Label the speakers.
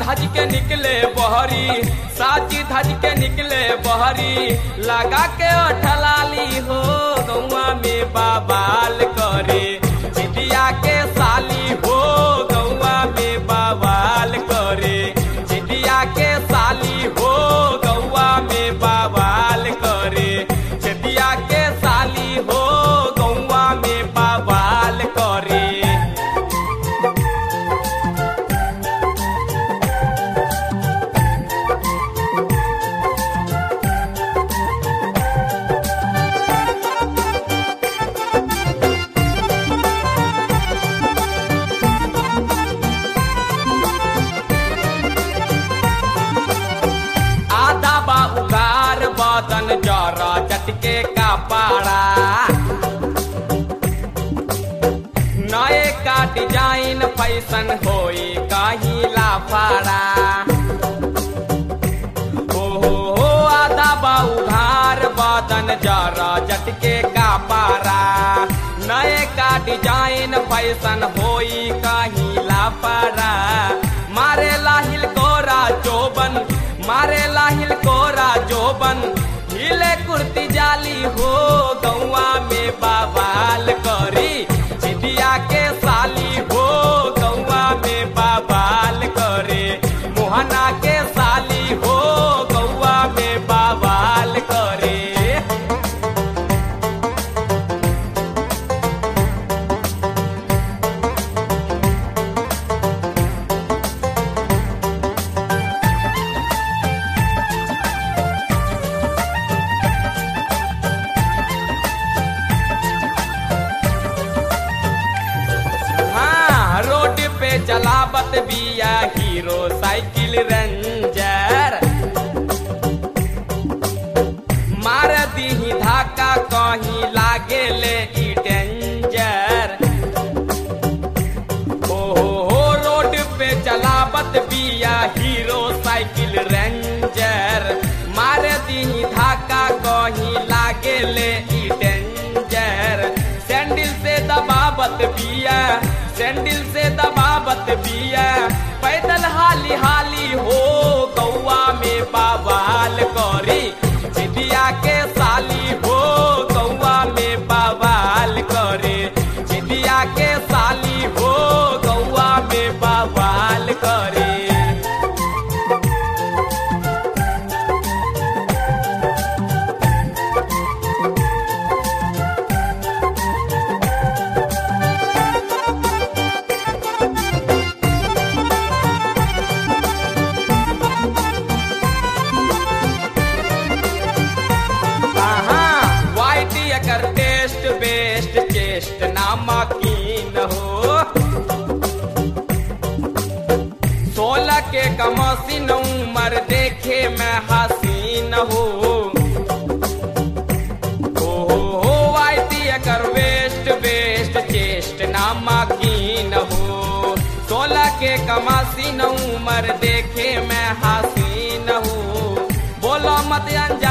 Speaker 1: धज के निकले बहरी साची धज के निकले बहरी लगा के ठलाली हो गौआ में बाबाल करे चिटिया के साली हो गौआ में बाबाल करे चिटिया के साली हो गौआ में बाबाल करे चिटिया के साली हो गौआ में बाबाल करे आधा बा उगार बदन जरा चटके का पाड़ा नए का डिजाइन फैशन होई कहीं लाफाड़ा हो हो हो आधा बा उघार बदन जरा चटके का पारा नए का डिजाइन फैशन होई कहीं लाफाड़ा मारे लाहिल कोरा चोबन मारे लाहिल कोरा जोबन हिले कुर्ती जाली हो गौआ में बाबाल करी चिटिया के साली हो गौआ में बाबाल करे मोहना के साली हो गौआ में बाबाल करे हाँ रोड पे चलावत बिया हीरो साइकिल रेंजर मार दीही धाका कहीं लागे ले ई डेंजर हो हो हो रोड पे चलावत बिया हीरो साइकिल रेंजर मार दीही धाका कहीं लागे ले ई डेंजर सैंडल से दबावत बिया सैंडल से दबावत बिया पैदल हाली हाली हो गौआ में बाबाल करी चिटिया के साली हो गौआ में बाबाल करे चिटिया के साली हो गौआ में बाबाल करे वाइट एकर टेस्ट बेस्ट चेस्ट नामकीन हो सोलह के कमसीन उमर देखे में हसीन हो हो हो हो वाइट एकर वेस्ट बेस्ट चेस्ट नामकीन हो सोलह के कमसीन उमर देखे में हसीन हो बोलो मत अनजा